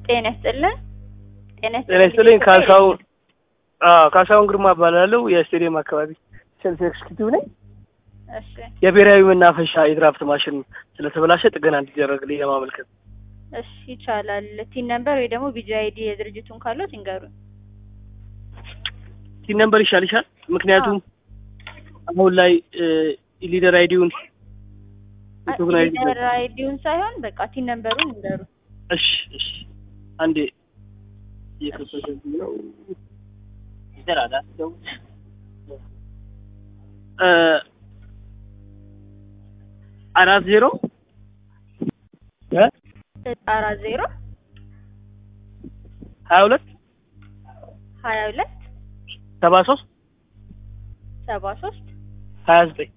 ጤና ይስጥልን። ጤና ጤና ይስጥልኝ። ካሳሁን አዎ፣ ካሳሁን ግርማ እባላለሁ። የስቴዲየም አካባቢ ሴልስ ኤክስኪዩቲቭ ነኝ። እሺ የብሔራዊ መናፈሻ የድራፍት ማሽን ስለተበላሸ ጥገና እንዲደረግልኝ ለማመልከት እሺ ይቻላል። ቲን ነምበር ወይ ደግሞ ቢጂ አይዲ የድርጅቱን ካሉት ይንገሩን። ቲን ነምበር ይሻልሻል። ምክንያቱም አሁን ላይ ሊደር አይዲውን ሪኮግናይዝ ሊደር አይዲውን ሳይሆን በቃ ቲን ነምበሩን ይንገሩን። እሺ እሺ አንዴ እየከፈተልኝ ነው። ይሰራል አይደል? እ አራት ዜሮ እ አራት ዜሮ ሀያ ሁለት ሀያ ሁለት ሰባ ሶስት ሰባ ሶስት ሀያ ዘጠኝ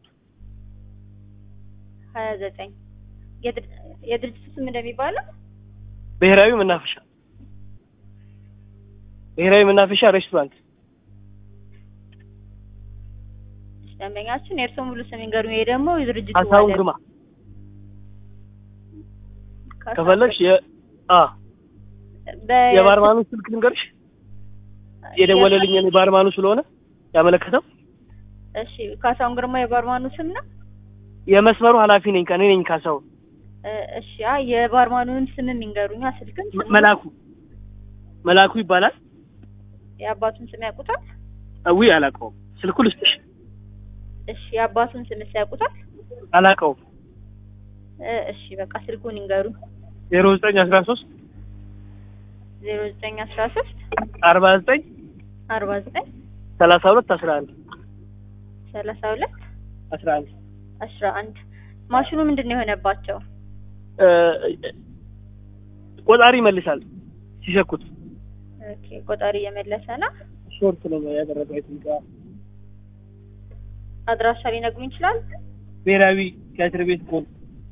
ሀያ ዘጠኝ የድርጅቱ ስም እንደሚባለው ብሔራዊ መናፈሻ ብሔራዊ መናፈሻ ሬስቶራንት ደንበኛችን የእርስዎ ሙሉ ስም ይንገሩን። ይሄ ደግሞ የድርጅቱ ካሳሁን ማለት- ግርማ ካሳሁን ከፈለግሽ የ አ በ- የባርማኑ ስልክ ልንገርሽ የደወለልኝ እኔ ባርማኑ ስለሆነ ያመለከተው እሺ ካሳሁን ግርማ የባርማኑ ስም ነው። የመስመሩ ኃላፊ ነኝ ከኔ ነኝ ካሳሁን እ እሺ አይ የባርማኑን ስምም ይንገሩኛ። ስልክም ስም መላኩ መላኩ ይባላል የአባቱን ስም ያውቁታል? አዊ አላውቀውም ስልኩ ልስጥሽ እሺ የአባቱን ስምስ ያውቁታል? አላውቀውም እ እሺ በቃ ስልኩን ይንገሩን። ዜሮ ዘጠኝ አስራ ሶስት ዜሮ ዘጠኝ አስራ ሶስት አርባ ዘጠኝ አርባ ዘጠኝ ሰላሳ ሁለት አስራ አንድ ሰላሳ ሁለት አስራ አንድ አስራ አንድ ማሽኑ ምንድን ነው የሆነባቸው? እ ቆጣሪ ይመልሳል ሲሸኩት ኦኬ ቆጣሪ እየመለሰ ነው። ሾርት ነው ያደረገው አይቲንክ አድራሻ ሊነግሩኝ ይችላል? ብሔራዊ ቲያትር ቤት ጎን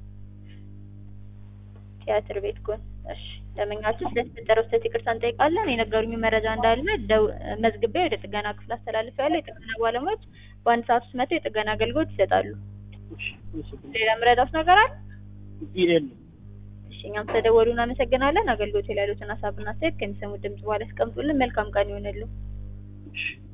ቲያትር ቤት ጎን። እሺ ደንበኛችን ስለተፈጠረው ስህተት ይቅርታ እንጠይቃለን። የነገሩኝ መረጃ እንዳለ ደው- መዝግቤ ወደ ጥገና ክፍል አስተላልፌያለሁ። የጥገና ባለሙያዎች በአንድ ሰዓት ውስጥ መጥተው የጥገና አገልግሎት ይሰጣሉ። ሌላ ምረዳውስ ነገር አለ? ኢኤል እሺ እኛም ስለደወሉ እናመሰግናለን። አገልግሎት ላይ ያሉትን ሀሳብና አስተያየት ከሚሰሙት ድምጽ በኋላ ያስቀምጡልን። መልካም ቀን ይሆንልን። እሺ